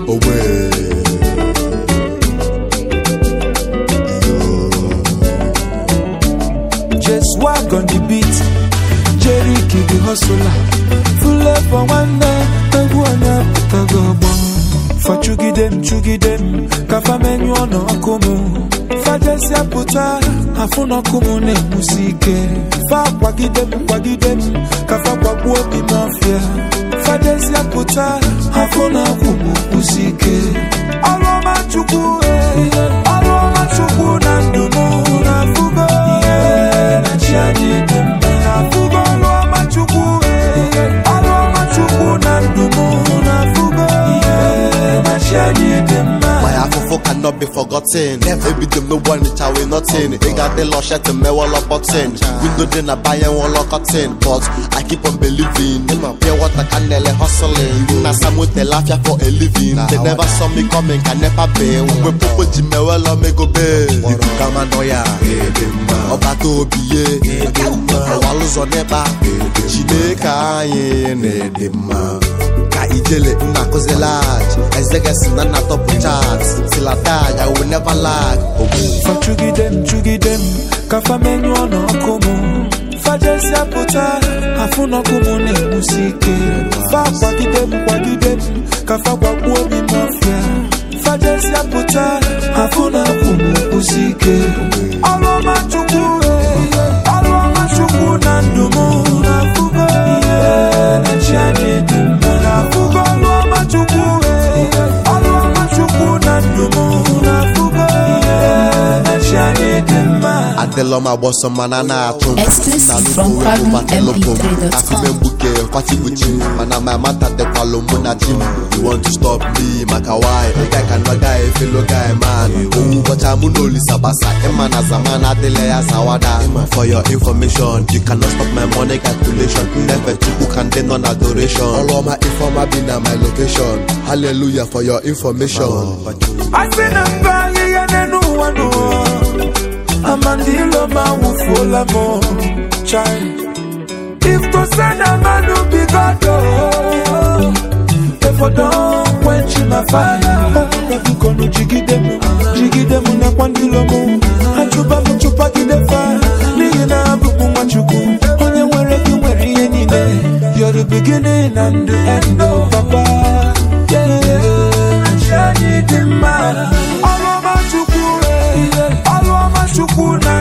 owe Just walk on the beat. Jerry Kid the hustler. Full up for one day. Egwu onye apụtago ọgbọ. Fa chugide m chugide m. Ka fa menyu ọnụ ọkụ m. Fa jesi apụta. Afụ n'ọkụ m na-enwusi ike. Fa kwagide m kwagide m. Ka fa kwagbuo obi m ọfịa. Fa jesi apụta. Afụ n'ọkụ m kwụsi ike. Ọrụ ọma Chukwu. eh. Ọrụ ọma Chukwu na ndụ m na-afụgo. na chi anyị dị mma. Na-afụgo ọrụ ọma Chukwu. eh. Ọrụ ọma Chukwu na ndụ m na-afụgo. na chi anyị dị mma. My afofo cannot be forgotten. Ebi dem no one it away nothing. They got the lush at the me wall of button. Window then I buy and wall of cotton. But I keep on believing. Pure water can nearly hustling. Na some with the laugh ya for a living. They never saw me coming, can never be. We popo jime well on me go be. Ibu kama noya. Ọba tó biye. Ọwa lụzọ n'ebe. Chineke anyị na-ede mma. ka ijele nna akụzi lag ezegesi na nna tọpụ chat tilatag I will never lag ogbu Fa chugide m chugide m ka fa menyu ọnụ ọkụ m fa jesi apụta afụ n'ọkụ m na-egbusi ike fa kwagide m kwagide m ka fa gbagbuo obi m ọfịa fa jesi apụta afụ n'ọkụ m kwụsi ike ọrụ ọma chukwu eh, ọrụ ọma chukwu na ndụ m na-afụgo ihe na chi anyị dị mma na-afụgo ọrụ ọma chukwu eh, ọrụ ọma chukwu na ndụ m na-afụgo ihe na chi anyị dị mma adịlọ m agbọsọ mana na-atụ m Exclusive Na from nnukwu wepụ batelụpụ m PabloMP3.com. afime mgbuke kwatibuchi mana ma mata dịkwalụ mụ na di m you want to stop me maka why guy cannot guy fellow guy man owu ụbọcha mụ na olisa gbasa ịma na zaman adịla ya zawada for your information you cannot stop my money calculation nefe chukwu ka ndị nọ na adoration ọrụ ọma ifeọma bi na my location hallelujah for your information asị na mba ahịhịa n'elu ụwa n'ụwa amandilo ma wụfuola m chai if to say na manu be god oh, if I don't quench my fire biko nu jigide m jigide m nakwa ndilo m achụba m chụpagide fa n'ihi na abụ m nwa chukwu onye nwere gị nwere ihe niile you're the beginning and the end oh papa yeah. anyị dị mma ọrụ ọma chukwu eh, ọrụ ọma chukwu na